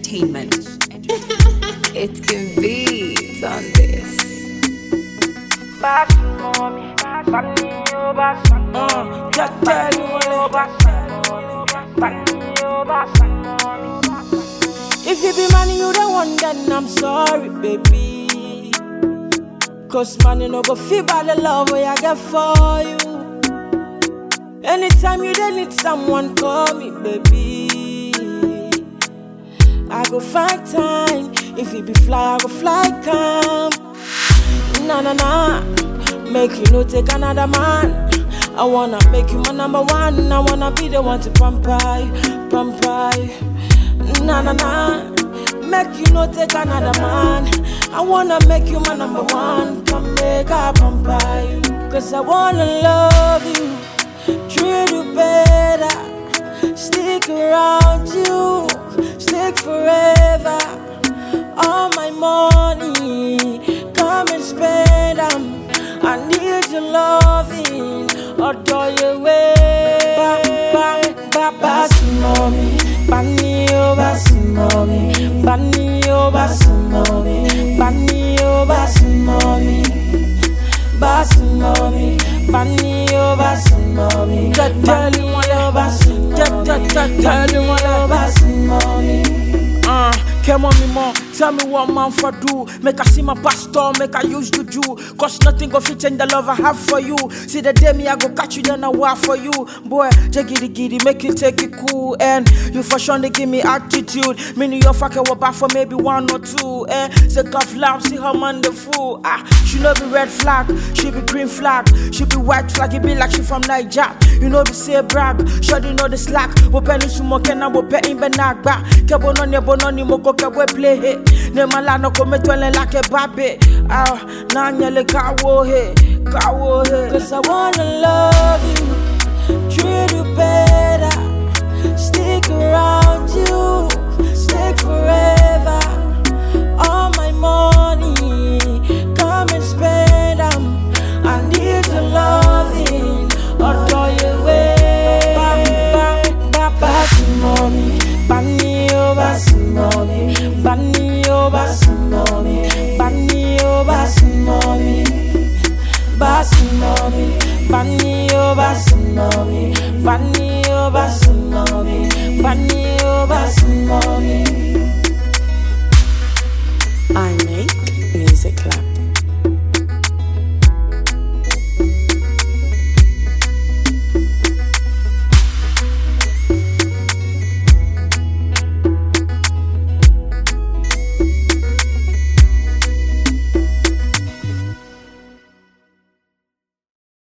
Entertainment. It can be on this. Uh, just tell you what If you be money you don't want, then I'm sorry, baby. Cause money no go feel by the love way I get for you. Anytime you dey need someone, call me, baby. I go find time. If you be fly, I go fly come. Nah, nah, nah. Make you no take another man. I wanna make you my number one. I wanna be the one to pamper you, pamper you. Nah, nah, nah. Make you no take another man. I wanna make you my number one. Come make I pamper you. Cause I wanna love you, treat you better. Stick around you, stick forever. All my money, come and spend 'em. I need your loving, adore your way. Ba ba ba basu mommy, bani o basu mommy, bani o basu mommy, bani o basu mommy. Basu mommy, bani o basu mommy, bani o basu mommy, bani o basu mommy. Uh, come on me more, tell me what man for do. Make I see my pastor, make I use juju. Cause nothing go fit change the love I have for you. See the day me I go catch you, then I war for you. Boy, jaggy giddy, make you take it cool. And you for sure they give me attitude. Meaning your fucking will back for maybe one or two. Eh, say cuff love, see her man the fool. Ah, she no be red flag, she be green flag, she be white flag, it be like she from Niger. You know be say brag, sure you know the slack. Wo penny sumo kena wo pe in benagba. Kebo no ne bono ni moko kebo play he. Ne mala no come twele like a babe. Ah, na nyele kawo he, kawo he. Cause I wanna love you, treat you better, stick around you, stick forever. All my money, come and spend 'em. I need your loving, adore your way. Ba ba ba basu mommy, bani o basu mommy, bani o basu mommy, bani o basu mommy, basu mommy, bani o basu mommy, bani o basu mommy, bani o basu mommy.